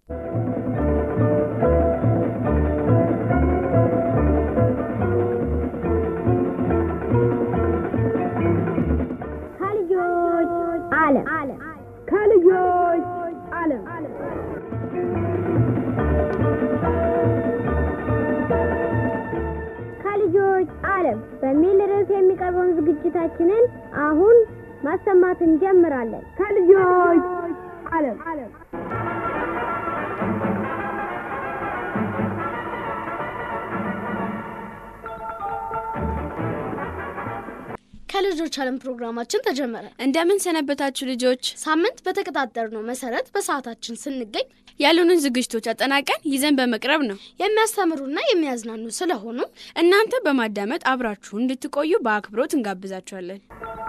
ከልጆች ዓለም ከልጆች ዓለም ከልጆች ዓለም በሚል ርዕስ የሚቀርበውን ዝግጅታችንን አሁን ማሰማት እንጀምራለን። ከልጆች ዓለም ከልጆች ዓለም ፕሮግራማችን ተጀመረ። እንደምን ሰነበታችሁ ልጆች? ሳምንት በተቀጣጠርነው መሰረት በሰዓታችን ስንገኝ ያሉንን ዝግጅቶች አጠናቀን ይዘን በመቅረብ ነው። የሚያስተምሩና የሚያዝናኑ ስለሆኑ እናንተ በማዳመጥ አብራችሁ እንድትቆዩ በአክብሮት እንጋብዛችኋለን።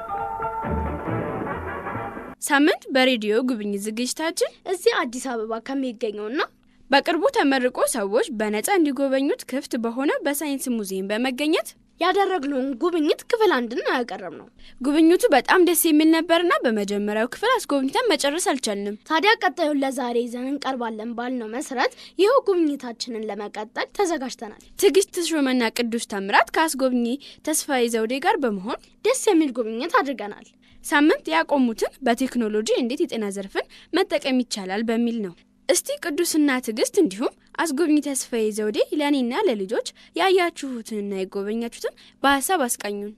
ሳምንት በሬዲዮ ጉብኝት ዝግጅታችን እዚህ አዲስ አበባ ከሚገኘውና በቅርቡ ተመርቆ ሰዎች በነጻ እንዲጎበኙት ክፍት በሆነ በሳይንስ ሙዚየም በመገኘት ያደረግነውን ጉብኝት ክፍል አንድን ነው ያቀረብነው። ጉብኝቱ በጣም ደስ የሚል ነበርና በመጀመሪያው ክፍል አስጎብኝተን መጨረስ አልቻልንም። ታዲያ ቀጣዩን ለዛሬ ይዘን እንቀርባለን ባልነው መሰረት ይኸው ጉብኝታችንን ለመቀጠል ተዘጋጅተናል። ትዕግስት ተሾመና ቅዱስ ታምራት ከአስጎብኚ ተስፋዬ ዘውዴ ጋር በመሆን ደስ የሚል ጉብኝት አድርገናል። ሳምንት ያቆሙትን በቴክኖሎጂ እንዴት የጤና ዘርፍን መጠቀም ይቻላል በሚል ነው። እስቲ ቅዱስና ትዕግስት እንዲሁም አስጎብኚ ተስፋዬ ዘውዴ ለእኔና ለልጆች ያያችሁትንና የጎበኛችሁትን በሀሳብ አስቃኙን።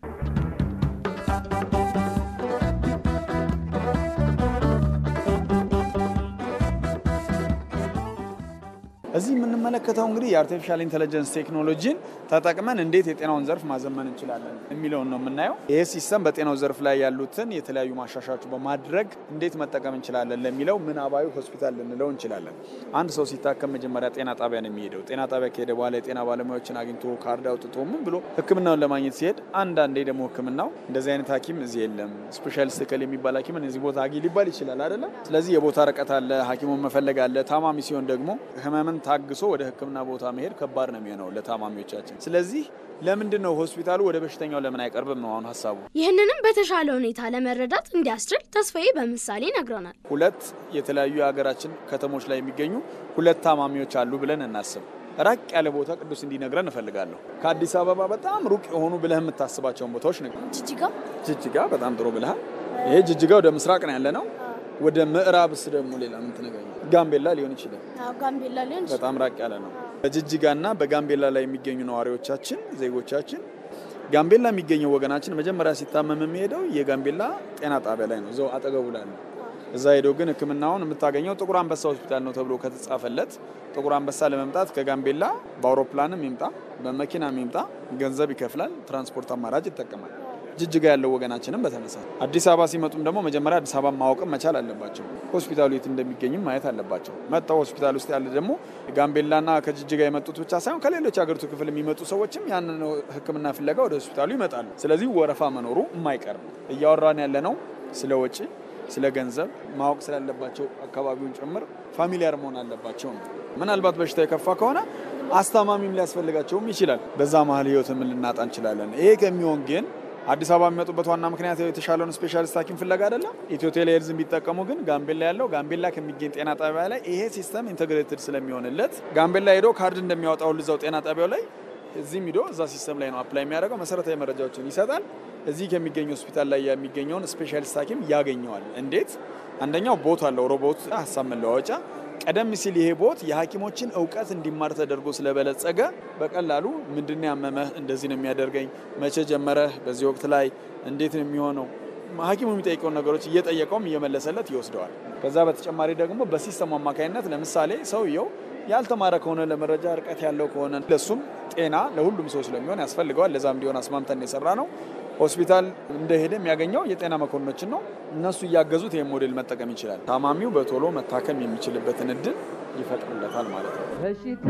እዚህ የምንመለከተው እንግዲህ የአርቲፊሻል ኢንቴሊጀንስ ቴክኖሎጂን ተጠቅመን እንዴት የጤናውን ዘርፍ ማዘመን እንችላለን የሚለውን ነው የምናየው። ይህ ሲስተም በጤናው ዘርፍ ላይ ያሉትን የተለያዩ ማሻሻያዎች በማድረግ እንዴት መጠቀም እንችላለን ለሚለው ምናባዊ ሆስፒታል ልንለው እንችላለን። አንድ ሰው ሲታከም መጀመሪያ ጤና ጣቢያ ነው የሚሄደው። ጤና ጣቢያ ከሄደ በኋላ የጤና ባለሙያዎችን አግኝቶ ካርድ አውጥቶ ምን ብሎ ሕክምናውን ለማግኘት ሲሄድ አንዳንዴ ደግሞ ሕክምናው እንደዚህ አይነት ሐኪም እዚህ የለም ስፔሻሊስት እከሌ የሚባል ሐኪምን እዚህ ቦታ አግኝ ሊባል ይችላል አይደለም። ስለዚህ የቦታ ርቀት አለ፣ ሐኪሙን መፈለግ አለ። ታማሚ ሲሆን ደግሞ ህመምን ታግሶ ወደ ህክምና ቦታ መሄድ ከባድ ነው የሚሆነው ለታማሚዎቻችን። ስለዚህ ለምንድን ነው ሆስፒታሉ ወደ በሽተኛው ለምን አይቀርብም ነው አሁን ሀሳቡ። ይህንንም በተሻለ ሁኔታ ለመረዳት እንዲያስችል ተስፋዬ በምሳሌ ነግረናል። ሁለት የተለያዩ የሀገራችን ከተሞች ላይ የሚገኙ ሁለት ታማሚዎች አሉ ብለን እናስብ። ራቅ ያለ ቦታ ቅዱስ እንዲነግረን እፈልጋለሁ። ከአዲስ አበባ በጣም ሩቅ የሆኑ ብለህ የምታስባቸውን ቦታዎች ነገር ጅጅጋ ጅጅጋ በጣም ጥሩ ብለሃል። ይሄ ጅጅጋ ወደ ምስራቅ ነው ያለ ነው። ወደ ምዕራብስ ደግሞ ሌላ ምን ትነግረኛለህ? ጋምቤላ ሊሆን ይችላል። ጋምቤላ ሊሆን በጣም ራቅ ያለ ነው። በጅጅጋና በጋምቤላ ላይ የሚገኙ ነዋሪዎቻችን፣ ዜጎቻችን ጋምቤላ የሚገኘው ወገናችን መጀመሪያ ሲታመም የሚሄደው የጋምቤላ ጤና ጣቢያ ላይ ነው፣ እዛው አጠገቡ ላይ ነው። እዛ ሄዶ ግን ሕክምናውን የምታገኘው ጥቁር አንበሳ ሆስፒታል ነው ተብሎ ከተጻፈለት ጥቁር አንበሳ ለመምጣት ከጋምቤላ በአውሮፕላንም ይምጣ በመኪናም ይምጣ ገንዘብ ይከፍላል፣ ትራንስፖርት አማራጭ ይጠቀማል። ጅጅጋ ያለው ወገናችንም በተመሳሳይ አዲስ አበባ ሲመጡም ደግሞ መጀመሪያ አዲስ አበባ ማወቅም መቻል አለባቸው። ሆስፒታሉ የት እንደሚገኝም ማየት አለባቸው። መጣው ሆስፒታል ውስጥ ያለ ደግሞ ጋምቤላና ከጅጅጋ የመጡት ብቻ ሳይሆን ከሌሎች ሀገሪቱ ክፍል የሚመጡ ሰዎችም ያንን ሕክምና ፍለጋ ወደ ሆስፒታሉ ይመጣሉ። ስለዚህ ወረፋ መኖሩ የማይቀር ነው። እያወራን ያለ ነው ስለ ወጪ፣ ስለ ገንዘብ ማወቅ ስላለባቸው አካባቢውን ጭምር ፋሚሊያር መሆን አለባቸው ነው። ምናልባት በሽታ የከፋ ከሆነ አስታማሚም ሊያስፈልጋቸውም ይችላል። በዛ መሀል ህይወትም ልናጣ እንችላለን። ይሄ ከሚሆን ግን አዲስ አበባ የሚመጡበት ዋና ምክንያት የተሻለውን ስፔሻሊስት ሐኪም ፍለጋ አይደለም። ኢትዮ ቴሌ ሄልዝ ቢጠቀሙ ግን ጋምቤላ ያለው ጋምቤላ ከሚገኝ ጤና ጣቢያ ላይ ይሄ ሲስተም ኢንተግሬትድ ስለሚሆንለት ጋምቤላ ሄዶ ካርድ እንደሚያወጣው ልዛው ጤና ጣቢያው ላይ እዚህም ሂዶ እዛ ሲስተም ላይ ነው አፕላይ የሚያደርገው። መሰረታዊ መረጃዎችን ይሰጣል። እዚህ ከሚገኝ ሆስፒታል ላይ የሚገኘውን ስፔሻሊስት ሐኪም ያገኘዋል። እንዴት? አንደኛው ቦት አለው፣ ሮቦት ሀሳብ መለዋወጫ ቀደም ሲል ይሄ ቦት የሐኪሞችን እውቀት እንዲማር ተደርጎ ስለበለጸገ በቀላሉ ምንድን ያመመህ፣ እንደዚህ ነው የሚያደርገኝ፣ መቼ ጀመረህ፣ በዚህ ወቅት ላይ እንዴት ነው የሚሆነው፣ ሐኪሙ የሚጠይቀውን ነገሮች እየጠየቀውም እየመለሰለት ይወስደዋል። ከዛ በተጨማሪ ደግሞ በሲስተሙ አማካኝነት ለምሳሌ ሰውየው ያልተማረ ከሆነ ለመረጃ ርቀት ያለው ከሆነ ለሱም ጤና ለሁሉም ሰው ስለሚሆን ያስፈልገዋል። ለዛም እንዲሆን አስማምተን የሰራ ነው። ሆስፒታል እንደሄደ የሚያገኘው የጤና መኮንኖችን ነው። እነሱ እያገዙት ይህን ሞዴል መጠቀም ይችላል። ታማሚው በቶሎ መታከም የሚችልበትን እድል ይፈጥርለታል ማለት ነው። በሽታ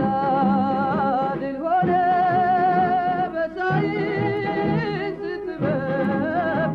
ድል ሆነ በሳይንስ ጥበብ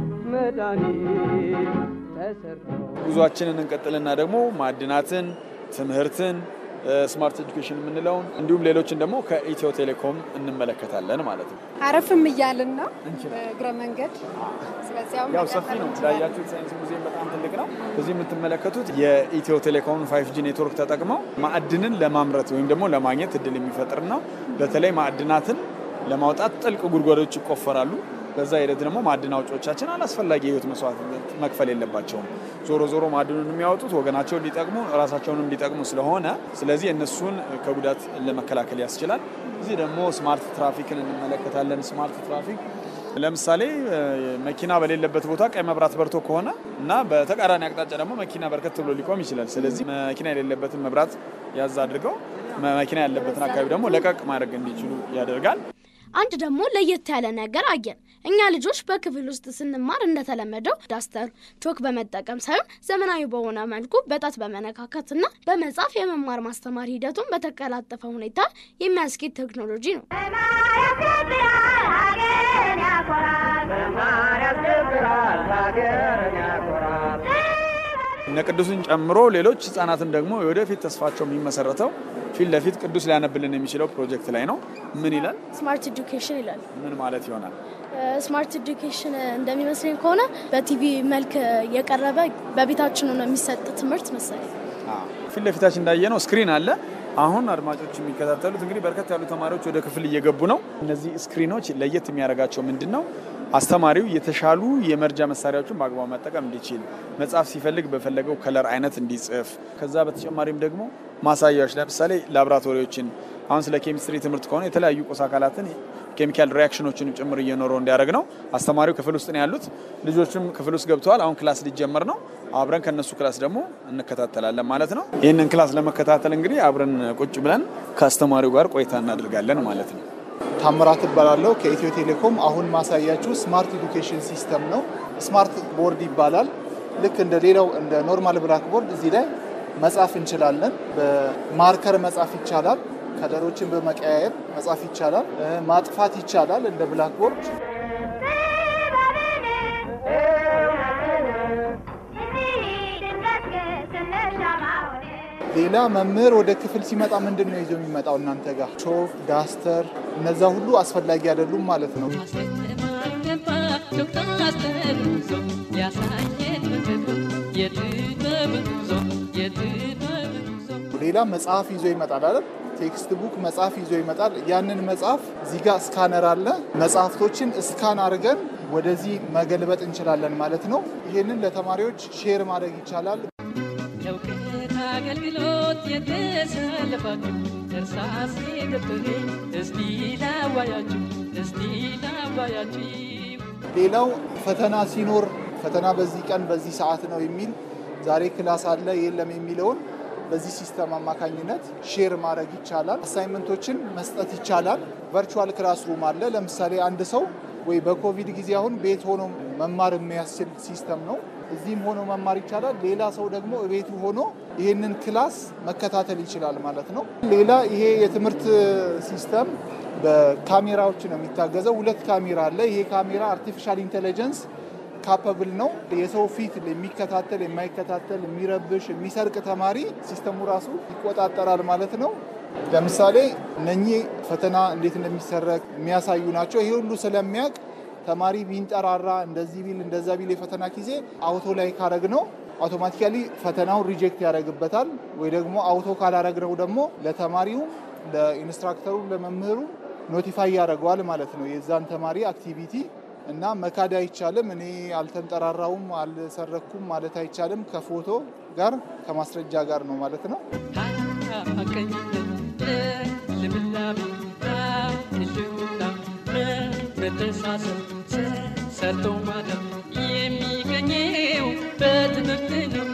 መድኃኒት ተሰርቶ ጉዟችንን እንቀጥልና ደግሞ ማዕድናትን፣ ትምህርትን፣ ስማርት ኤጁኬሽን የምንለውን እንዲሁም ሌሎችን ደግሞ ከኢትዮ ቴሌኮም እንመለከታለን ማለት ነው። አረፍም እያልን ነው በእግረ መንገድ። ስለዚህ አሁን ያው ሰፊ ነው እንዳያችሁት፣ ሳይንስ ሙዚየም በጣም ትልቅ ነው። እዚህ የምትመለከቱት የኢትዮ ቴሌኮም ፋይቭ ጂ ኔትወርክ ተጠቅመው ማዕድንን ለማምረት ወይም ደግሞ ለማግኘት እድል የሚፈጥር ነው። በተለይ ማዕድናትን ለማውጣት ጥልቅ ጉድጓዶች ይቆፈራሉ። በዛ ሂደት ደግሞ ማዕድን አውጪዎቻችን አላስፈላጊ የህይወት መስዋዕትነት መክፈል የለባቸውም። ዞሮ ዞሮ ማዕድኑን የሚያወጡት ወገናቸውን ሊጠቅሙ ራሳቸውንም ሊጠቅሙ ስለሆነ ስለዚህ እነሱን ከጉዳት ለመከላከል ያስችላል። እዚህ ደግሞ ስማርት ትራፊክን እንመለከታለን። ስማርት ትራፊክ ለምሳሌ መኪና በሌለበት ቦታ ቀይ መብራት በርቶ ከሆነ እና በተቃራኒ አቅጣጫ ደግሞ መኪና በርከት ብሎ ሊቆም ይችላል። ስለዚህ መኪና የሌለበትን መብራት ያዝ አድርገው መኪና ያለበትን አካባቢ ደግሞ ለቀቅ ማድረግ እንዲችሉ ያደርጋል። አንድ ደግሞ ለየት ያለ ነገር አየን። እኛ ልጆች በክፍል ውስጥ ስንማር እንደተለመደው ዳስተር፣ ቾክ በመጠቀም ሳይሆን ዘመናዊ በሆነ መልኩ በጣት በመነካካትና በመጻፍ የመማር ማስተማር ሂደቱን በተቀላጠፈ ሁኔታ የሚያስኬድ ቴክኖሎጂ ነው። እነ ቅዱስን ጨምሮ ሌሎች ህጻናትን ደግሞ የወደፊት ተስፋቸው የሚመሰረተው ፊት ለፊት ቅዱስ ሊያነብልን የሚችለው ፕሮጀክት ላይ ነው። ምን ይላል? ስማርት ኤዱኬሽን ይላል። ምን ማለት ይሆናል? ስማርት ኤዱኬሽን እንደሚመስለኝ ከሆነ በቲቪ መልክ የቀረበ በቤታችን ሆኖ የሚሰጥ ትምህርት መሰለኝ። ፊት ለፊታችን እንዳየነው ስክሪን አለ። አሁን አድማጮች የሚከታተሉት እንግዲህ በርከት ያሉ ተማሪዎች ወደ ክፍል እየገቡ ነው። እነዚህ ስክሪኖች ለየት የሚያደርጋቸው ምንድን ነው? አስተማሪው የተሻሉ የመርጃ መሳሪያዎችን በአግባቡ መጠቀም እንዲችል፣ መጽሐፍ ሲፈልግ በፈለገው ከለር አይነት እንዲጽፍ፣ ከዛ በተጨማሪም ደግሞ ማሳያዎች ለምሳሌ ላቦራቶሪዎችን አሁን ስለ ኬሚስትሪ ትምህርት ከሆነ የተለያዩ ቁስ አካላትን ኬሚካል ሪያክሽኖችን ጭምር እየኖረው እንዲያደርግ ነው። አስተማሪው ክፍል ውስጥ ነው ያሉት፣ ልጆችም ክፍል ውስጥ ገብተዋል። አሁን ክላስ ሊጀመር ነው። አብረን ከነሱ ክላስ ደግሞ እንከታተላለን ማለት ነው። ይህንን ክላስ ለመከታተል እንግዲህ አብረን ቁጭ ብለን ከአስተማሪው ጋር ቆይታ እናደርጋለን ማለት ነው። ታምራት እባላለሁ ከኢትዮ ቴሌኮም። አሁን ማሳያችሁ ስማርት ኤዱኬሽን ሲስተም ነው። ስማርት ቦርድ ይባላል። ልክ እንደ ሌላው እንደ ኖርማል ብላክ ቦርድ እዚህ ላይ መጻፍ እንችላለን። በማርከር መጻፍ ይቻላል። ከለሮችን በመቀያየር መጻፍ ይቻላል። ማጥፋት ይቻላል እንደ ብላክ ቦርድ። ሌላ መምህር ወደ ክፍል ሲመጣ ምንድን ነው ይዞ የሚመጣው እናንተ ጋር? ቾክ፣ ዳስተር፣ እነዛ ሁሉ አስፈላጊ አይደሉም ማለት ነው። ሌላ መጽሐፍ ይዞ ይመጣል አይደል? ቴክስት ቡክ መጽሐፍ ይዞ ይመጣል። ያንን መጽሐፍ እዚህ ጋር ስካነር አለ። መጽሐፍቶችን እስካን አድርገን ወደዚህ መገልበጥ እንችላለን ማለት ነው። ይህንን ለተማሪዎች ሼር ማድረግ ይቻላል። ለእውቀት አገልግሎት የተሰለፋችሁ እርሳስ ደብተሬ እስቲ ላዋያችሁ እስቲ ላዋያችሁ ሌላው ፈተና ሲኖር ፈተና በዚህ ቀን በዚህ ሰዓት ነው የሚል ዛሬ ክላስ አለ የለም የሚለውን በዚህ ሲስተም አማካኝነት ሼር ማድረግ ይቻላል። አሳይመንቶችን መስጠት ይቻላል። ቨርቹዋል ክላስሩም አለ። ለምሳሌ አንድ ሰው ወይ በኮቪድ ጊዜ አሁን ቤት ሆኖ መማር የሚያስችል ሲስተም ነው። እዚህም ሆኖ መማር ይቻላል። ሌላ ሰው ደግሞ ቤቱ ሆኖ ይህንን ክላስ መከታተል ይችላል ማለት ነው። ሌላ ይሄ የትምህርት ሲስተም በካሜራዎች ነው የሚታገዘው። ሁለት ካሜራ አለ። ይሄ ካሜራ አርቲፊሻል ኢንቴሊጀንስ ካፐብል ነው። የሰው ፊት የሚከታተል የማይከታተል፣ የሚረብሽ፣ የሚሰርቅ ተማሪ ሲስተሙ ራሱ ይቆጣጠራል ማለት ነው። ለምሳሌ እነኚህ ፈተና እንዴት እንደሚሰረቅ የሚያሳዩ ናቸው። ይሄ ሁሉ ስለሚያውቅ ተማሪ ቢንጠራራ እንደዚህ ቢል እንደዛ ቢል የፈተና ጊዜ አውቶ ላይ ካረግ ነው አውቶማቲካሊ ፈተናውን ሪጀክት ያደርግበታል። ወይ ደግሞ አውቶ ካላረግነው ደግሞ ለተማሪው ለኢንስትራክተሩ ለመምህሩ ኖቲፋይ ያደርገዋል ማለት ነው የዛን ተማሪ አክቲቪቲ እና መካድ አይቻልም። እኔ አልተንጠራራውም አልሰረኩም ማለት አይቻልም። ከፎቶ ጋር ከማስረጃ ጋር ነው ማለት ነው። ቀኝነት ልምላሜ ህልውና መተሳሰብ ሰርቶ ማለፍ የሚገኘው በትምህርት ነው።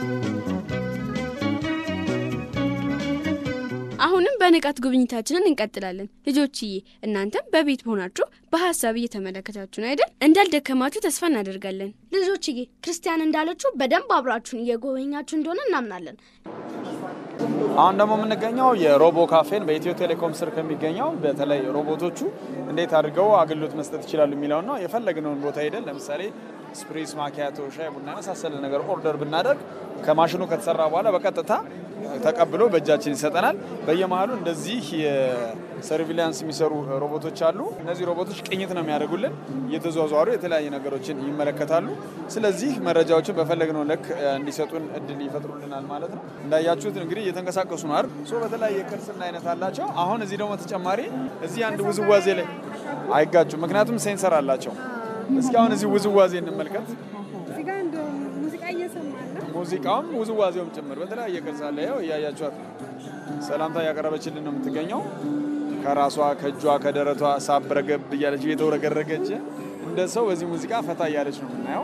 አሁንም በንቃት ጉብኝታችንን እንቀጥላለን። ልጆችዬ እናንተም በቤት ሆናችሁ በሀሳብ እየተመለከታችሁን አይደል? እንዳልደከማችሁ ተስፋ እናደርጋለን። ልጆችዬ ክርስቲያን እንዳለችው በደንብ አብራችሁን እየጎበኛችሁ እንደሆነ እናምናለን። አሁን ደግሞ የምንገኘው የሮቦ ካፌን በኢትዮ ቴሌኮም ስር ከሚገኘው በተለይ ሮቦቶቹ እንዴት አድርገው አገልግሎት መስጠት ይችላሉ የሚለውን ነው። የፈለግነውን ቦታ ሄደን ለምሳሌ ስፕሪስ፣ ማኪያቶ፣ ሻይ ቡና የመሳሰለ ነገር ኦርደር ብናደርግ ከማሽኑ ከተሰራ በኋላ በቀጥታ ተቀብሎ በእጃችን ይሰጠናል። በየመሀሉ እንደዚህ የሰርቪላንስ የሚሰሩ ሮቦቶች አሉ። እነዚህ ሮቦቶች ቅኝት ነው የሚያደርጉልን፣ እየተዟዟሩ የተለያዩ ነገሮችን ይመለከታሉ። ስለዚህ መረጃዎችን በፈለግነው ልክ እንዲሰጡን እድል ይፈጥሩልናል ማለት ነው። እንዳያችሁት እንግዲህ እየተንቀሳቀሱ ነው አይደል? ሶ በተለያየ ቅርጽና አይነት አላቸው። አሁን እዚህ ደግሞ ተጨማሪ እዚህ አንድ ውዝዋዜ ላይ አይጋጩም፣ ምክንያቱም ሴንሰር አላቸው። እስኪ አሁን እዚህ ውዝዋዜ እንመልከት። እዚህ ጋር እንደ ሙዚቃ እየሰማን ነው። ሙዚቃውም ውዝዋዜውም ጭምር በተለያየ ቅርጽ አለ። ያው እያያችኋት ነው። ሰላምታ እያቀረበችልን ነው የምትገኘው። ከራሷ ከእጇ ከደረቷ ሳብ ረገብ እያለች እየተውረገረገች እንደ ሰው በዚህ ሙዚቃ ፈታ እያለች ነው የምናየው።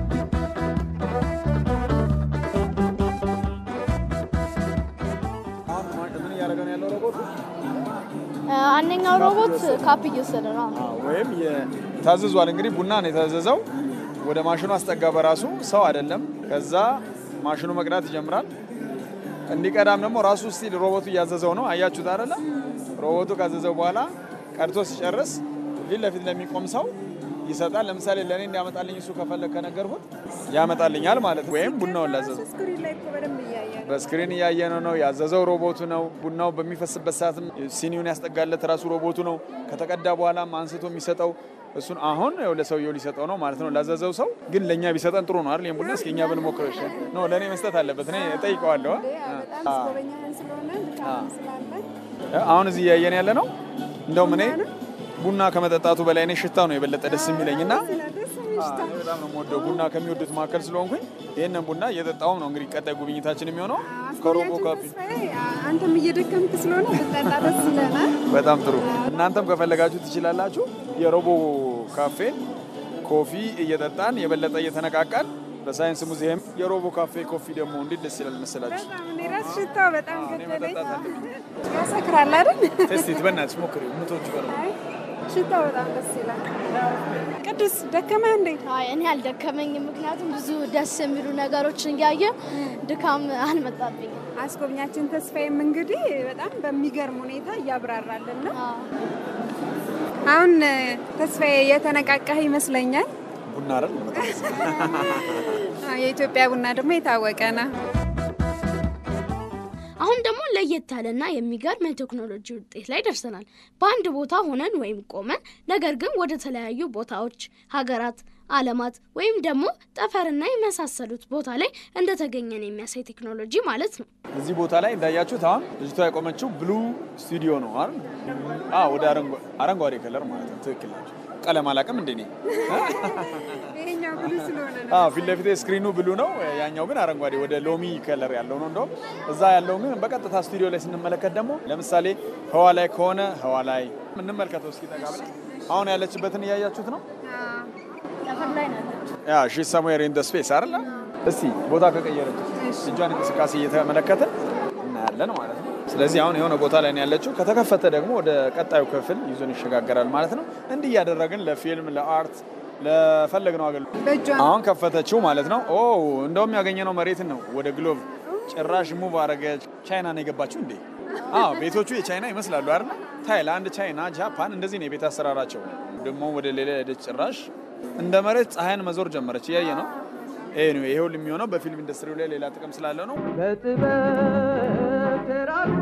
አሁን ምን እያደረገ ነው ያለው ሮቦቱ? አንደኛው ሮቦት ካፕ እየወሰደ ነው። አዎ፣ ወይም ታዝዟል። እንግዲህ ቡና ነው የታዘዘው። ወደ ማሽኑ አስጠጋ በራሱ ሰው አይደለም። ከዛ ማሽኑ መቅዳት ይጀምራል። እንዲቀዳም ደግሞ ራሱ ስቲል ሮቦቱ እያዘዘው ነው። አያችሁት አይደለ? ሮቦቱ ካዘዘው በኋላ ቀድቶ ሲጨርስ ፊት ለፊት ለሚቆም ሰው ይሰጣል። ለምሳሌ ለእኔ እንዲያመጣልኝ እሱ ከፈለግ ከነገርኩት ያመጣልኛል ማለት ነው። ወይም ቡናውን ላዘዘው ስክሪን ላይ እኮ በደንብ እያየ ነው። በስክሪን እያየነው ነው። ያዘዘው ሮቦቱ ነው። ቡናው በሚፈስበት ሰዓትም ሲኒውን ያስጠጋለት ራሱ ሮቦቱ ነው። ከተቀዳ በኋላም አንስቶ የሚሰጠው እሱን አሁን ያው ለሰውየው ሊሰጠው ነው ማለት ነው። ላዘዘው ሰው ግን ለእኛ ቢሰጠን ጥሩ ነው አይደል? ይሄን ቡና እስኪ እኛ ብንሞክረው ይሻል ነው። ለእኔ መስጠት አለበት። እኔ እጠይቀዋለሁ። በጣም አስጎበኛለን ስለሆነ ድካም ስላለ አሁን እዚህ እያየን ያለ ነው። እንደውም እኔ ቡና ከመጠጣቱ በላይ እኔ ሽታው ነው የበለጠ ደስ የሚለኝ እና ደስ የሚል ሽታ እኔ በጣም ነው የምወደው ቡና ከሚወዱት መካከል ስለሆንኩኝ ይህንን ቡና እየጠጣውም ነው እንግዲህ ቀጣይ ጉብኝታችን የሚሆነው ከሮቦ አስጎብኛችን ካፌ ተስፋዬ አንተም እየደከምክ ስለሆነ ብጠጣ ደስ ይለናል። በጣም ጥሩ። እናንተም ከፈለጋችሁ ትችላላችሁ። የሮቦ ካፌ ኮፊ እየጠጣን የበለጠ እየተነቃቃን በሳይንስ ሙዚየም የሮቦ ካፌ ኮፊ ደግሞ እንዴት ደስ ይላል መሰላችሁ። በጣም እኔ ራስ ሽታው በጣም እኔ ገደለኝ። መጠጣት አለብኝ። ያሰክራል አይደል? ቴስቲት በእናትሽ ሞክሪ። ምቶች ጋር አይ ሽታው በጣም ደስ ይላል። ቅዱስ ደከመህ እንዴ? አይ እኔ አልደከመኝም፣ ምክንያቱም ብዙ ደስ የሚሉ ነገሮችን እያየ ድካም አልመጣብኝም። አስጎብኛችን ተስፋዬም እንግዲህ በጣም በሚገርም ሁኔታ እያብራራልን ነው። አሁን ተስፋዬ የተነቃቃህ ይመስለኛል። ቡና አይደል? በጣም ደስ ይላል። አዎ፣ የኢትዮጵያ ቡና ደግሞ የታወቀ ነው። አሁን ደግሞ ለየት ያለና የሚገርም የቴክኖሎጂ ውጤት ላይ ደርሰናል። በአንድ ቦታ ሆነን ወይም ቆመን ነገር ግን ወደ ተለያዩ ቦታዎች፣ ሀገራት፣ ዓለማት ወይም ደግሞ ጠፈርና የመሳሰሉት ቦታ ላይ እንደተገኘን የሚያሳይ ቴክኖሎጂ ማለት ነው። እዚህ ቦታ ላይ እንዳያችሁት አሁን ልጅቷ የቆመችው ብሉ ስቱዲዮ ነው አይደል? አዎ፣ ወደ አረንጓ- አረንጓዴ ከለር ማለት ነው። ትክክል ናቸው። ቀለም አላውቅም እንደ እኔ። ይሄኛው ብሉ ስለሆነ ነው። አዎ ፊት ለፊቴ ስክሪኑ ብሉ ነው፣ ያኛው ግን አረንጓዴ ወደ ሎሚ ከለር ያለው ነው። እንደውም እዛ ያለው ግን በቀጥታ ስቱዲዮ ላይ ስንመለከት ደግሞ ለምሳሌ ህዋ ላይ ከሆነ ህዋ ላይ እንመልከተው እስኪ ጠጋ ብለን። አሁን ያለችበትን እያያችሁት ነው። ጠፈር ላይ ናለች። ያ ሺ ሰምዌር ኢን ደ ስፔስ አይደለ? እስቲ ቦታ ከቀየረች እጇን እንቅስቃሴ እየተመለከትን እናያለን ማለት ነው። ስለዚህ አሁን የሆነ ቦታ ላይ ነው ያለችው። ከተከፈተ ደግሞ ወደ ቀጣዩ ክፍል ይዞን ይሸጋገራል ማለት ነው። እንዲህ እያደረግን ለፊልም፣ ለአርት፣ ለፈለግነው አገልግሎት በእጇ አሁን ከፈተችው ማለት ነው። ኦ እንደውም ያገኘነው መሬትን ነው ወደ ግሎብ ጭራሽ ሙቭ አረገች። ቻይና ነው የገባችው እንዴ? አዎ ቤቶቹ የቻይና ይመስላሉ አይደል? ታይላንድ፣ ቻይና፣ ጃፓን እንደዚህ ነው የቤት አሰራራቸው። ደግሞ ወደ ሌላ ሄደች። ጭራሽ እንደ መሬት ፀሐይን መዞር ጀመረች። እያየ ነው። ይሄ ነው ይሄ ሁሉ የሚሆነው በፊልም ኢንዱስትሪው ላይ ሌላ ጥቅም ስላለው ነው። በጥበብ ተራቆ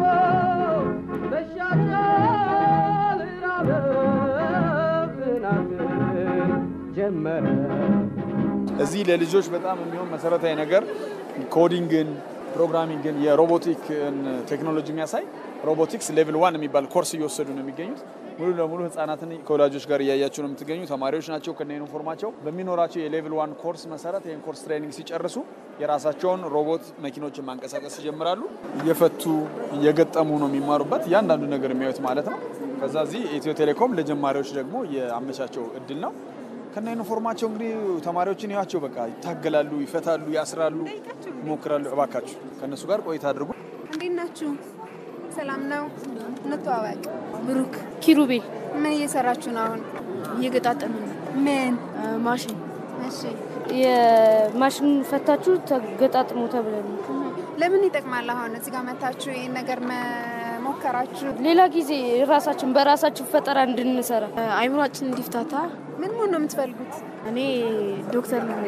መሻሻል ራበብ ጥናትን ጀመረ። እዚህ ለልጆች በጣም የሚሆን መሰረታዊ ነገር ኮዲንግን፣ ፕሮግራሚንግን፣ የሮቦቲክን ቴክኖሎጂ የሚያሳይ ሮቦቲክስ ሌቭል ዋን የሚባል ኮርስ እየወሰዱ ነው የሚገኙት። ሙሉ ለሙሉ ህጻናትን ከወላጆች ጋር እያያቸው ነው የምትገኙ። ተማሪዎች ናቸው ከነ ዩኒፎርማቸው። በሚኖራቸው የሌቭል ዋን ኮርስ መሰረት ይህን ኮርስ ትሬኒንግ ሲጨርሱ የራሳቸውን ሮቦት መኪኖችን ማንቀሳቀስ ይጀምራሉ። እየፈቱ እየገጠሙ ነው የሚማሩበት እያንዳንዱ ነገር የሚያዩት ማለት ነው። ከዛ እዚህ ኢትዮ ቴሌኮም ለጀማሪዎች ደግሞ የአመቻቸው እድል ነው። ከነ ዩኒፎርማቸው እንግዲህ ተማሪዎችን ያቸው በቃ ይታገላሉ፣ ይፈታሉ፣ ያስራሉ፣ ይሞክራሉ። እባካችሁ ከእነሱ ጋር ቆይታ አድርጉ። እንዴት ናችሁ? ሰላም ነው? እንተዋወቅ። ብሩክ ኪሩቤል ምን እየሰራችሁ ነው አሁን? እየገጣጠምን ነው። ምን? ማሽን እሺ የማሽኑን ፈታችሁ ተገጣጥሙ ተብለን ነው። ለምን ይጠቅማል? አሁን እዚህ ጋር መታችሁ ይህን ነገር መሞከራችሁ ሌላ ጊዜ ራሳችን በራሳችን ፈጠራ እንድንሰራ አይምሯችን እንዲፍታታ ምን መሆን ነው የምትፈልጉት? እኔ ዶክተር ነው።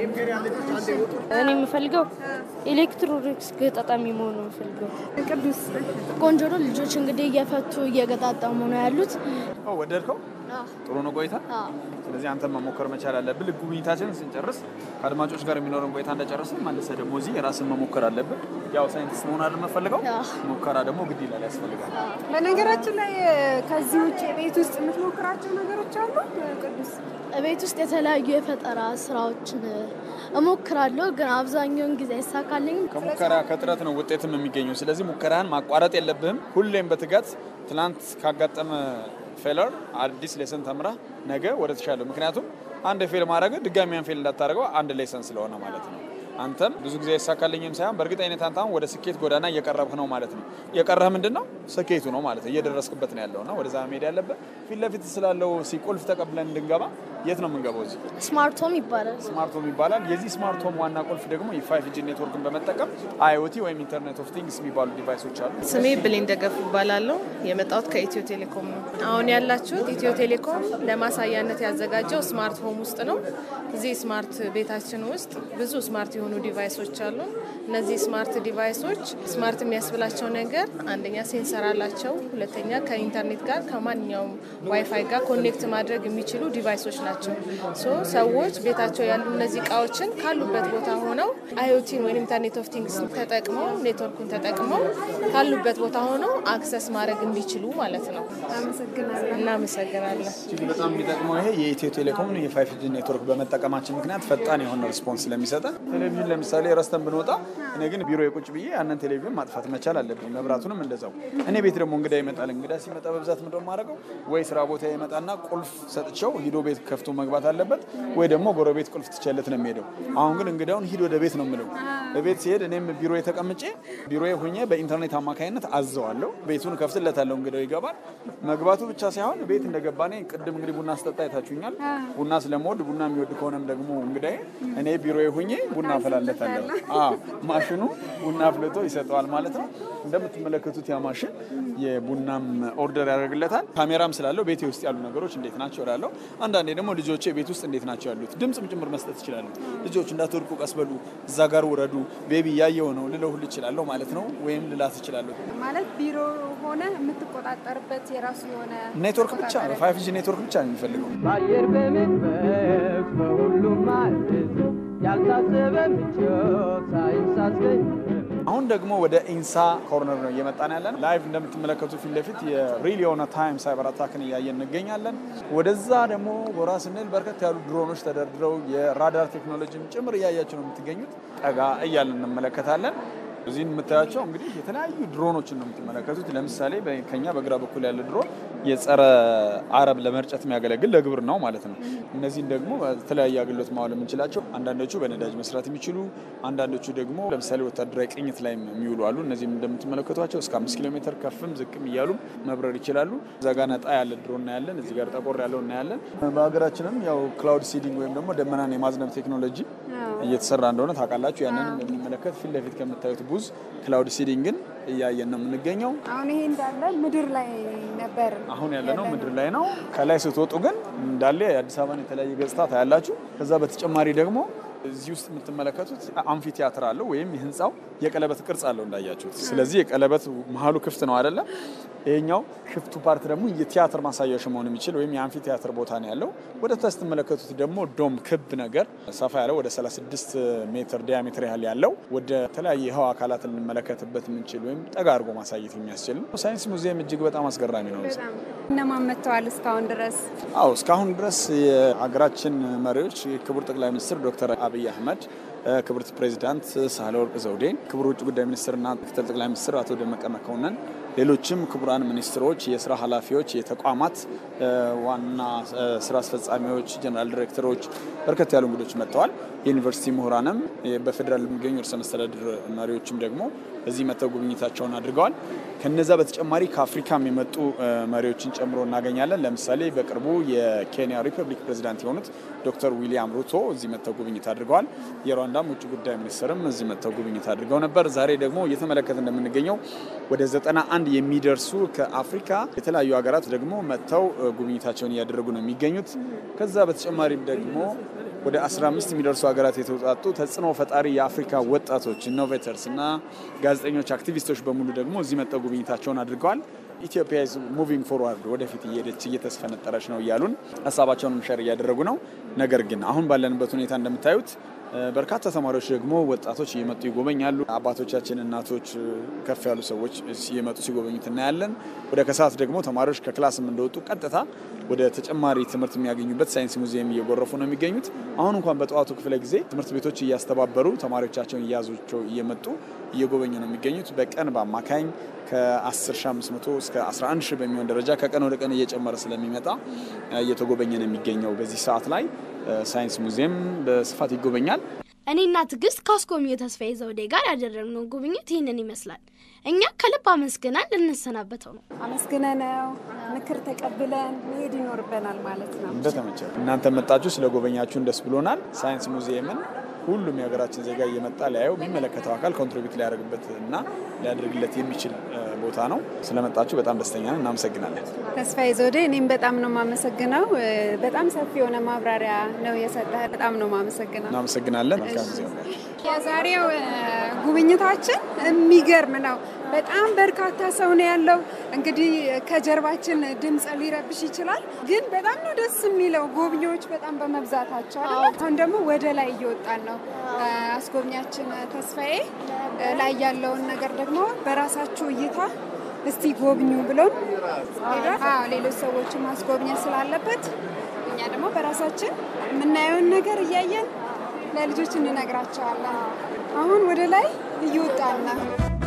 እኔ የምፈልገው ኤሌክትሮኒክስ ገጣጣሚ መሆን ነው የምፈልገው። ቅዱስ ቆንጆ ነው። ልጆች እንግዲህ እየፈቱ እየገጣጠሙ ነው ያሉት። ወደድከው? ጥሩ ነው ቆይታ። ስለዚህ አንተም መሞከር መቻል አለብን። ልክ ጉብኝታችንን ስንጨርስ ከአድማጮች ጋር የሚኖረን ቆይታ እንደጨረስን መልሰህ ደግሞ እዚህ የራስን መሞከር አለብን። ያው ሳይንቲስት መሆን አይደል የምፈልገው? ሙከራ ደግሞ ግድ ይላል፣ ያስፈልጋል። በነገራችን ላይ ከዚህ ውጭ ቤት ውስጥ የምትሞክራቸው ነገሮች አሉ ቅዱስ? ቤት ውስጥ የተለያዩ የፈጠራ ስራዎችን እሞክራለሁ፣ ግን አብዛኛውን ጊዜ አይሳካልኝም። ከሙከራ ከጥረት ነው ውጤትም የሚገኘው። ስለዚህ ሙከራህን ማቋረጥ የለብህም። ሁሌም በትጋት ትናንት ካጋጠመ ፌለር አዲስ ሌሰን ተምረህ ነገ ወደ ተሻለው ምክንያቱም አንድ ፌል ማድረግ ድጋሚያን ፌል እንዳታደርገው አንድ ሌሰን ስለሆነ ማለት ነው። አንተም ብዙ ጊዜ አይሳካልኝም ሳይሆን በእርግጠኝነት አንተ አሁን ወደ ስኬት ጎዳና እየቀረብህ ነው ማለት ነው። የቀረህ ምንድን ነው? ስኬቱ ነው ማለት ነው። እየደረስክበት ነው ያለው እና ወደዛ መሄድ ያለብህ ፊት ለፊት ስላለው ሲቁልፍ ተቀብለን እንድንገባ የት ነው የምንገባው? እዚህ ስማርት ሆም ይባላል። ስማርት ሆም ይባላል። የዚህ ስማርት ሆም ዋና ቁልፍ ደግሞ የፋይቭ ጂ ኔትወርክን በመጠቀም አይኦቲ ወይም ኢንተርኔት ኦፍ ቲንግስ የሚባሉ ዲቫይሶች አሉ። ስሜ ብሌን ደገፉ እባላለሁ። የመጣሁት ከኢትዮ ቴሌኮም ነው። አሁን ያላችሁት ኢትዮ ቴሌኮም ለማሳያነት ያዘጋጀው ስማርት ሆም ውስጥ ነው። እዚህ ስማርት ቤታችን ውስጥ ብዙ ስማርት የሆኑ ዲቫይሶች አሉ። እነዚህ ስማርት ዲቫይሶች ስማርት የሚያስብላቸው ነገር አንደኛ ሴንሰር አላቸው፣ ሁለተኛ ከኢንተርኔት ጋር ከማንኛውም ዋይፋይ ጋር ኮኔክት ማድረግ የሚችሉ ዲቫይሶች ናቸው። ሶ ሰዎች ቤታቸው ያሉ እነዚህ እቃዎችን ካሉበት ቦታ ሆነው አይኦቲን ወይም ኢንተርኔት ኦፍ ቲንግስ ተጠቅመው ኔትወርኩን ተጠቅመው ካሉበት ቦታ ሆነው አክሰስ ማድረግ እንዲችሉ ማለት ነው። እናመሰግናለን። እጅግ በጣም የሚጠቅመው ይሄ የኢትዮ ቴሌኮም የፋይቭ ጂ ኔትወርክ በመጠቀማችን ምክንያት ፈጣን የሆነ ሪስፖንስ ስለሚሰጠን ቴሌቪዥን ለምሳሌ ረስተን ብንወጣ እኔ ግን ቢሮ የቁጭ ብዬ ያንን ቴሌቪዥን ማጥፋት መቻል አለብኝ። መብራቱንም እንደዛው። እኔ ቤት ደግሞ እንግዳ ይመጣል። እንግዳ ሲመጣ በብዛት ምንድን ነው የማደርገው? ወይ ስራ ቦታ ይመጣና ቁልፍ ሰጥቼው ሂዶ ቤት ከፍቶ መግባት አለበት፣ ወይ ደግሞ ጎረቤት ቁልፍ ትቸለት ነው የሚሄደው። አሁን ግን እንግዳውን ሂድ ወደ ቤት ነው የምለው። በቤት ሲሄድ እኔም ቢሮ የተቀምጬ ቢሮ ሁኜ በኢንተርኔት አማካኝነት አዘዋለሁ። ቤቱን ከፍትለታለሁ። እንግዳው ይገባል። መግባቱ ብቻ ሳይሆን ቤት እንደገባ እኔ ቅድም እንግዲህ ቡና ስጠጣ አይታችሁኛል። ቡና ስለምወድ ቡና የሚወድ ከሆነም ደግሞ እንግዳዬ እኔ ቢሮ ሁኜ ቡና አፈላለታለሁ። ማሽኑ ቡና አፍልቶ ይሰጠዋል ማለት ነው። እንደምትመለከቱት ያ ማሽን የቡናም ኦርደር ያደርግለታል። ካሜራም ስላለው ቤቴ ውስጥ ያሉ ነገሮች እንዴት ናቸው እላለሁ። አንዳንዴ ደግሞ ልጆቼ ቤት ውስጥ እንዴት ናቸው ያሉት ድምፅም ጭምር መስጠት ይችላሉ። ልጆች እንዳትወድቁ ቀስ በሉ፣ እዛ ጋር ውረዱ፣ ቤቢ እያየው ነው ልለው ሁሉ ይችላለሁ ማለት ነው። ወይም ልላት ይችላለሁ። ማለት ቢሮ ሆነ የምትቆጣጠርበት የራሱ የሆነ ኔትወርክ ብቻ ነው። ፋይቭ ጂ ኔትወርክ ብቻ ነው የሚፈልገው። በአየር በመንፈስ በሁሉም ማለት ያልታሰበ ምቾት ሳይንስ አስገኘ አሁን ደግሞ ወደ ኢንሳ ኮርነር ነው እየመጣን ያለን። ላይቭ እንደምትመለከቱ ፊት ለፊት የሪል የሆነ ታይም ሳይበር አታክን እያየን እንገኛለን። ወደዛ ደግሞ ጎራ ስንል በርከት ያሉ ድሮኖች ተደርድረው የራዳር ቴክኖሎጂን ጭምር እያያቸው ነው የምትገኙት። ጠጋ እያለን እንመለከታለን። እዚህ የምታያቸው እንግዲህ የተለያዩ ድሮኖችን ነው የምትመለከቱት። ለምሳሌ ከኛ በግራ በኩል ያለ ድሮን የጸረ አረብ ለመርጨት የሚያገለግል ለግብር ነው ማለት ነው። እነዚህን ደግሞ በተለያየ አገልግሎት ማዋል የምንችላቸው አንዳንዶቹ በነዳጅ መስራት የሚችሉ አንዳንዶቹ ደግሞ ለምሳሌ ወታደራዊ ቅኝት ላይ የሚውሉ አሉ። እነዚህም እንደምትመለከቷቸው እስከ አምስት ኪሎ ሜትር ከፍም ዝቅም እያሉ መብረር ይችላሉ። እዛ ጋ ነጣ ያለ ድሮን እናያለን። እዚህ ጋር ጠቆር ያለው እናያለን። በሀገራችንም ያው ክላውድ ሲዲንግ ወይም ደግሞ ደመናን የማዝነብ ቴክኖሎጂ እየተሰራ እንደሆነ ታውቃላችሁ። ያንን እንደምንመለከት ፊት ለፊት ከምታዩት ቡዝ ክላውድ ሲዲንግን እያየን ነው የምንገኘው። አሁን ይሄ እንዳለ ምድር ላይ ነበር። አሁን ያለነው ምድር ላይ ነው። ከላይ ስትወጡ ግን እንዳለ የአዲስ አበባን የተለያየ ገጽታ ታያላችሁ። ከዛ በተጨማሪ ደግሞ እዚህ ውስጥ የምትመለከቱት አምፊ ቲያትር አለው ወይም የህንፃው የቀለበት ቅርጽ አለው እንዳያችሁት። ስለዚህ የቀለበት መሀሉ ክፍት ነው አይደለም። ይሄኛው ክፍቱ ፓርት ደግሞ የቲያትር ማሳያዎች መሆን የሚችል ወይም የአምፊ ቲያትር ቦታ ነው ያለው። ወደ ታች ስትመለከቱት ደግሞ ዶም ክብ ነገር ሰፋ ያለው ወደ 36 ሜትር ዲያሜትር ያህል ያለው ወደ ተለያየ የህዋ አካላት ልንመለከትበት የምንችል ወይም ጠጋ አድርጎ ማሳየት የሚያስችል ነው። ሳይንስ ሙዚየም እጅግ በጣም አስገራሚ ነው። እነማን መጥተዋል እስካሁን ድረስ? አዎ እስካሁን ድረስ የሀገራችን መሪዎች ክቡር ጠቅላይ ሚኒስትር ዶክተር አብይ አህመድ ክብርት ፕሬዚዳንት ሳህለወርቅ ዘውዴ፣ ክቡር ውጭ ጉዳይ ሚኒስትርና ምክትል ጠቅላይ ሚኒስትር አቶ ደመቀ መኮንን፣ ሌሎችም ክቡራን ሚኒስትሮች፣ የስራ ኃላፊዎች፣ የተቋማት ዋና ስራ አስፈጻሚዎች፣ ጀነራል ዲሬክተሮች፣ በርከት ያሉ እንግዶች መጥተዋል። የዩኒቨርሲቲ ምሁራንም በፌዴራል የሚገኙ ርዕሰ መስተዳድር መሪዎችም ደግሞ እዚህ መጥተው ጉብኝታቸውን አድርገዋል። ከነዛ በተጨማሪ ከአፍሪካም የመጡ መሪዎችን ጨምሮ እናገኛለን። ለምሳሌ በቅርቡ የኬንያ ሪፐብሊክ ፕሬዚዳንት የሆኑት ዶክተር ዊሊያም ሩቶ እዚህ መጥተው ጉብኝት አድርገዋል። የሩዋንዳም ውጭ ጉዳይ ሚኒስትርም እዚህ መጥተው ጉብኝት አድርገው ነበር። ዛሬ ደግሞ እየተመለከት እንደምንገኘው ወደ ዘጠና አንድ የሚደርሱ ከአፍሪካ የተለያዩ ሀገራት ደግሞ መጥተው ጉብኝታቸውን እያደረጉ ነው የሚገኙት። ከዛ በተጨማሪም ደግሞ ወደ 15 የሚደርሱ ሀገራት የተውጣጡ ተጽዕኖ ፈጣሪ የአፍሪካ ወጣቶች ኢኖቬተርስ እና ጋዜጠኞች፣ አክቲቪስቶች በሙሉ ደግሞ እዚህ መጥተው ጉብኝታቸውን አድርገዋል። ኢትዮጵያ ኢዝ ሙቪንግ ፎርዋርድ ወደፊት እየሄደች እየተስፈነጠረች ነው እያሉን ሀሳባቸውንም ሸር እያደረጉ ነው። ነገር ግን አሁን ባለንበት ሁኔታ እንደምታዩት በርካታ ተማሪዎች ደግሞ ወጣቶች እየመጡ ይጎበኛሉ። አባቶቻችን፣ እናቶች፣ ከፍ ያሉ ሰዎች እየመጡ ሲጎበኙት እናያለን። ወደ ከሰዓት ደግሞ ተማሪዎች ከክላስም እንደወጡ ቀጥታ ወደ ተጨማሪ ትምህርት የሚያገኙበት ሳይንስ ሙዚየም እየጎረፉ ነው የሚገኙት። አሁን እንኳን በጠዋቱ ክፍለ ጊዜ ትምህርት ቤቶች እያስተባበሩ ተማሪዎቻቸውን እያያዟቸው እየመጡ እየጎበኙ ነው የሚገኙት። በቀን በአማካኝ ከ10500 እስከ 11000 በሚሆን ደረጃ ከቀን ወደ ቀን እየጨመረ ስለሚመጣ እየተጎበኘ ነው የሚገኘው። በዚህ ሰዓት ላይ ሳይንስ ሙዚየም በስፋት ይጎበኛል። እኔና ትዕግስት ከአስጎብኚው ተስፋዬ ዘውዴ ጋር ያደረግነው ጉብኝት ይህንን ይመስላል። እኛ ከልብ አመስግናን ልንሰናበተው ነው። አመስግነነው ምክር ተቀብለን መሄድ ይኖርብናል ማለት ነው። እንደተመቸ እናንተ መጣችሁ ስለጎበኛችሁን ደስ ብሎናል። ሳይንስ ሙዚየምን ሁሉም የሀገራችን ዜጋ እየመጣ ሊያየው የሚመለከተው አካል ኮንትሪቢዩት ሊያደርግበት እና ሊያደርግለት የሚችል ቦታ ነው። ስለመጣችሁ በጣም ደስተኛ ነን። እናመሰግናለን። ተስፋዬ ዘውዴ፣ እኔም በጣም ነው የማመሰግነው። በጣም ሰፊ የሆነ ማብራሪያ ነው የሰጠህ። በጣም ነው የማመሰግነው። እናመሰግናለን። መልካም ጊዜ ሆናችሁ። የዛሬው ጉብኝታችን የሚገርም ነው። በጣም በርካታ ሰው ነው ያለው። እንግዲህ ከጀርባችን ድምፅ ሊረብሽ ይችላል፣ ግን በጣም ነው ደስ የሚለው ጎብኚዎች በጣም በመብዛታቸው አይደለ? አሁን ደግሞ ወደ ላይ እየወጣን ነው። አስጎብኛችን ተስፋዬ ላይ ያለውን ነገር ደግሞ በራሳችሁ እይታ እስቲ ጎብኙ ብሎን ሌሎች ሰዎችን ማስጎብኘት ስላለበት እኛ ደግሞ በራሳችን የምናየውን ነገር እያየን ለልጆች እንነግራቸዋለን። አሁን ወደ ላይ እየወጣን ነው።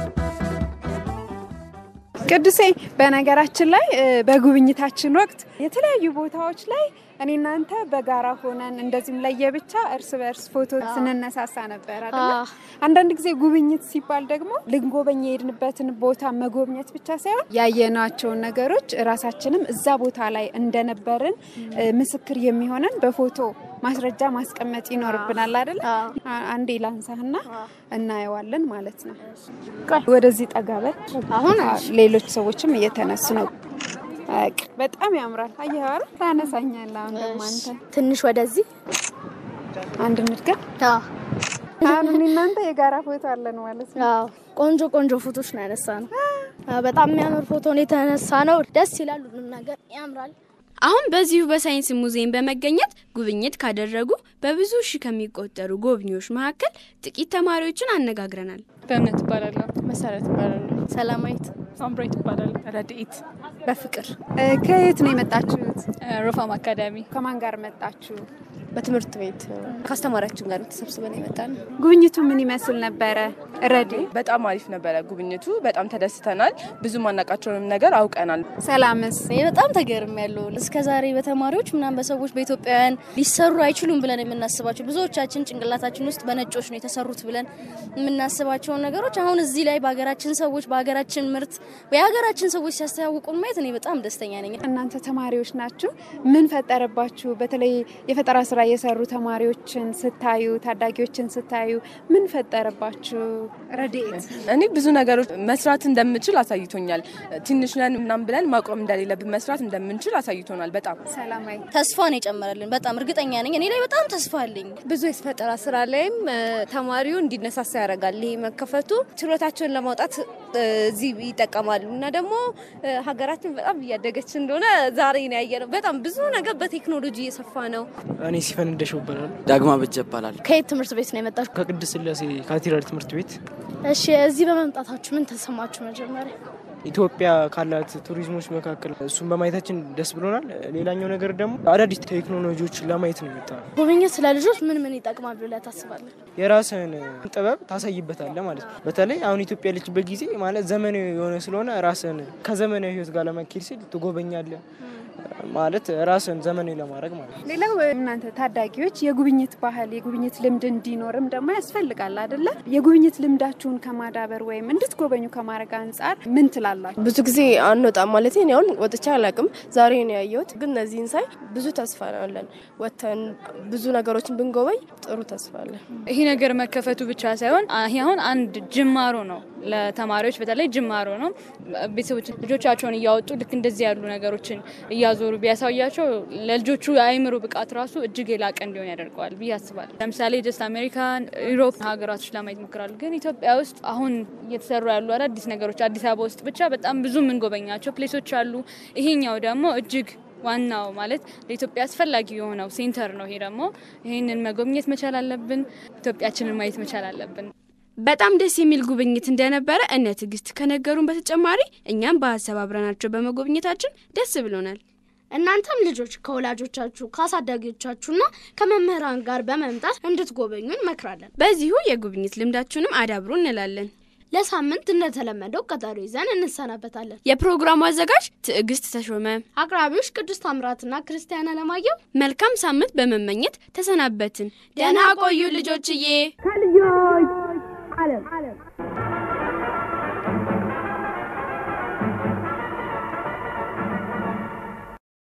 ቅዱሴ፣ በነገራችን ላይ በጉብኝታችን ወቅት የተለያዩ ቦታዎች ላይ እኔ እናንተ በጋራ ሆነን እንደዚህም ለየብቻ እርስ በእርስ ፎቶ ስንነሳሳ ነበር አይደለ? አንዳንድ ጊዜ ጉብኝት ሲባል ደግሞ ልንጎበኝ የሄድንበትን ቦታ መጎብኘት ብቻ ሳይሆን ያየናቸውን ነገሮች ራሳችንም እዛ ቦታ ላይ እንደነበርን ምስክር የሚሆነን በፎቶ ማስረጃ ማስቀመጥ ይኖርብናል አይደለ? አንዴ ላንሳህና እናየዋለን ማለት ነው። ወደዚህ ጠጋ በል። አሁን ሌሎች ሰዎችም እየተነሱ ነው። በጣም ያምራል። አየህ አይደል? ታነሳኛለህ። አሁን ደግሞ አንተ ትንሽ ወደዚህ አንድ እንድገም። አሁን እኔ እናንተ የጋራ ፎቶ አለን ማለት ነው። ቆንጆ ቆንጆ ፎቶች ነው ያነሳ ነው። በጣም የሚያምር ፎቶ ነው የተነሳ ነው። ደስ ይላል። ሁሉም ነገር ያምራል። አሁን በዚሁ በሳይንስ ሙዚየም በመገኘት ጉብኝት ካደረጉ በብዙ ሺህ ከሚቆጠሩ ጎብኚዎች መካከል ጥቂት ተማሪዎችን አነጋግረናል። በእምነት እባላለሁ። መሰረት እባላለሁ። ሰላማዊት ሳምብሬት እባላለሁ። ረድኤት በፍቅር ከየት ነው የመጣችሁት? ሮፋም አካዳሚ። ከማን ጋር መጣችሁ? በትምህርት ቤት ከአስተማሪያችን ጋር ተሰብስበን የመጣን። ጉብኝቱ ምን ይመስል ነበረ? ረዲ በጣም አሪፍ ነበረ ጉብኝቱ። በጣም ተደስተናል። ብዙ ማናቃቸውንም ነገር አውቀናል። ሰላምስ? በጣም ተገርም ያለው እስከ ዛሬ በተማሪዎች ምናምን በሰዎች በኢትዮጵያውያን ሊሰሩ አይችሉም ብለን የምናስባቸው ብዙዎቻችን ጭንቅላታችን ውስጥ በነጮች ነው የተሰሩት ብለን የምናስባቸውን ነገሮች አሁን እዚህ ላይ በሀገራችን ሰዎች በሀገራችን ምርት የሀገራችን ሰዎች ሲያስተዋውቁን ማየት እኔ በጣም ደስተኛ ነኝ። እናንተ ተማሪዎች ናችሁ። ምን ፈጠረባችሁ? በተለይ የፈጠራ ስራ የሰሩ ተማሪዎችን ስታዩ፣ ታዳጊዎችን ስታዩ ምን ፈጠረባችሁ? ረድኤት እኔ ብዙ ነገሮች መስራት እንደምችል አሳይቶኛል። ትንሽ ነን ምናምን ብለን ማቆም እንደሌለብን መስራት እንደምንችል አሳይቶናል። በጣም ሰላማዊ ተስፋ ነው የጨመረልን። በጣም እርግጠኛ ነኝ። እኔ ላይ በጣም ተስፋ አለኝ። ብዙ የፈጠራ ስራ ላይም ተማሪው እንዲነሳሳ ያደርጋል። ይህ መከፈቱ ችሎታቸውን ለማውጣት እዚህ ይጠቀማሉ እና ደግሞ ሀገራችን በጣም እያደገች እንደሆነ ዛሬ ነው ያየነው። በጣም ብዙ ነገር በቴክኖሎጂ እየሰፋ ነው። እኔ ሲፈን እንደሽው ይባላል። ዳግማ በጀ ይባላል። ከየት ትምህርት ቤት ነው የመጣችሁ? ከቅድስት ስላሴ ካቴድራል ትምህርት ቤት። እሺ፣ እዚህ በመምጣታችሁ ምን ተሰማችሁ? መጀመሪያ ኢትዮጵያ ካላት ቱሪዝሞች መካከል እሱን በማየታችን ደስ ብሎናል። ሌላኛው ነገር ደግሞ አዳዲስ ቴክኖሎጂዎችን ለማየት ነው የመጣ ነው። ጉብኝት ስለ ልጆች ምን ምን ይጠቅማል ብለህ ታስባለህ? የራስህን ጥበብ ታሳይበታለህ ማለት ነው። በተለይ አሁን ኢትዮጵያ ያለችበት ጊዜ ማለት ዘመናዊ የሆነ ስለሆነ ራስህን ከዘመናዊ ሕይወት ጋር ለመኬድ ሲል ትጎበኛለህ። ማለት ራስን ዘመናዊ ለማድረግ ማለት ነው። ሌላው እናንተ ታዳጊዎች የጉብኝት ባህል የጉብኝት ልምድ እንዲኖርም ደግሞ ያስፈልጋል አይደለ? የጉብኝት ልምዳችሁን ከማዳበር ወይም እንድትጎበኙ ከማድረግ አንጻር ምን ትላላችሁ? ብዙ ጊዜ አንወጣም ማለት እኔ አሁን ወጥቼ አላውቅም። ዛሬ ነው ያየሁት። ግን እነዚህን ሳይ ብዙ ተስፋ አለን። ወጥተን ብዙ ነገሮችን ብንጎበኝ ጥሩ ተስፋ አለን። ይሄ ነገር መከፈቱ ብቻ ሳይሆን ይሄ አሁን አንድ ጅማሮ ነው፣ ለተማሪዎች በተለይ ጅማሮ ነው። ቤተሰቦች ልጆቻቸውን እያወጡ ልክ እንደዚህ ያሉ ነገሮችን እያዞሩ ቢያሳያቸው ለልጆቹ የአእምሮ ብቃት ራሱ እጅግ የላቀ እንዲሆን ያደርገዋል ብዬ አስባለሁ። ለምሳሌ ጀስት አሜሪካን፣ ዩሮፕ ሀገራቶች ለማየት ይሞክራሉ። ግን ኢትዮጵያ ውስጥ አሁን እየተሰሩ ያሉ አዳዲስ ነገሮች አዲስ አበባ ውስጥ ብቻ በጣም ብዙ የምንጎበኛቸው ፕሌሶች አሉ። ይሄኛው ደግሞ እጅግ ዋናው ማለት ለኢትዮጵያ አስፈላጊ የሆነው ሴንተር ነው። ይሄ ደግሞ ይህንን መጎብኘት መቻል አለብን። ኢትዮጵያችንን ማየት መቻል አለብን። በጣም ደስ የሚል ጉብኝት እንደነበረ እነ ትዕግስት ከነገሩን በተጨማሪ እኛም በሀሳብ አብረናቸው በመጎብኘታችን ደስ ብሎናል። እናንተም ልጆች ከወላጆቻችሁ ከአሳዳጊዎቻችሁና ከመምህራን ጋር በመምጣት እንድትጎበኙ እንመክራለን። በዚሁ የጉብኝት ልምዳችሁንም አዳብሩ እንላለን። ለሳምንት እንደተለመደው ቀጠሮ ይዘን እንሰናበታለን። የፕሮግራሙ አዘጋጅ ትዕግስት ተሾመ፣ አቅራቢዎች ቅዱስ ታምራትና ክርስቲያን አለማየሁ። መልካም ሳምንት በመመኘት ተሰናበትን። ደህና ቆዩ ልጆችዬ። ከልጆች ዓለም